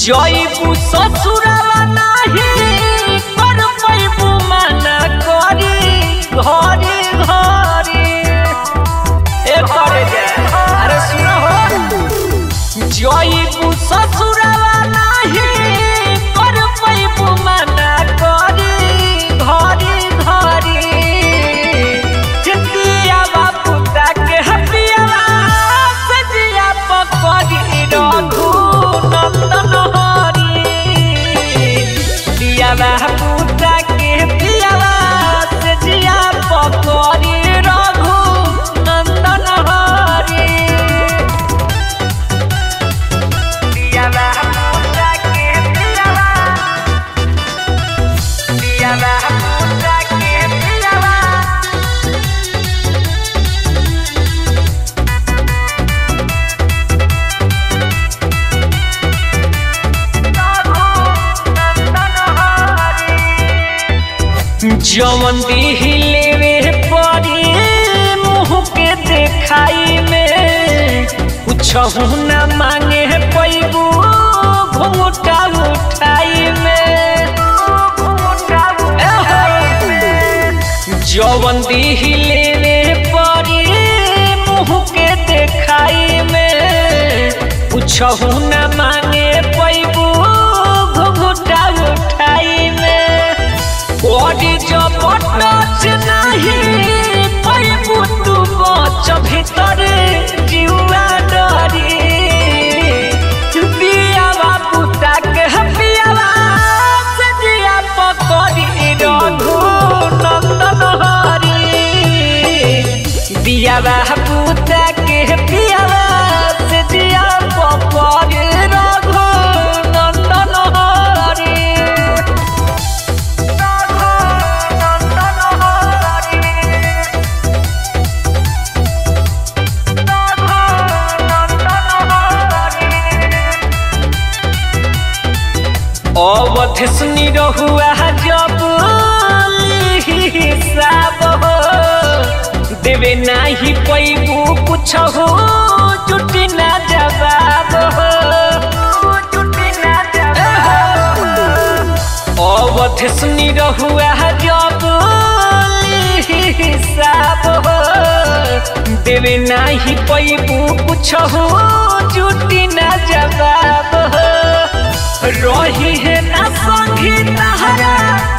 जइबू ससुरावा नाही कर पैबू मना करी घरे घरे ए करे जे अरे सुनो हो जइबू ससुरावा नाही कर पैबू मना करी घरे घरे चितिया बापू ताके हपियावा सजिया पकड़ी रघु नंदन हरी पियावा पूता के पियावा सजिया पकड़ी रघु नंदन हरी पियावा पूता के पियावा पियावा पूता के पियावा जवन दिलेवे परी मुँह के देखाई में कुछहु न मांगे पैबू घूटा उठाई में जवन दिलेवे परी मुँह के देखाई में कुछहु न मांगे पैबू घूटा उठाई में बॉडी जब टच नहीं पैबू तू बच भीतर जीवा डरी पियावा पुता के पियावा से जिया पकड़ी रघु नंदन हरी पियावा पुता के पियावा से जिया पकड़ी रघु नंदन हरी अवध सुनी रहुआ जब हिसाब हो देवे नाही पैबू कुछ हो जुटी ना जवाब हो अवध सुनी रहुआ जब हिसाब हो देवे नाही पैबू कुछ हो जुटी ना जवाब हो रही है ना संगी तहरा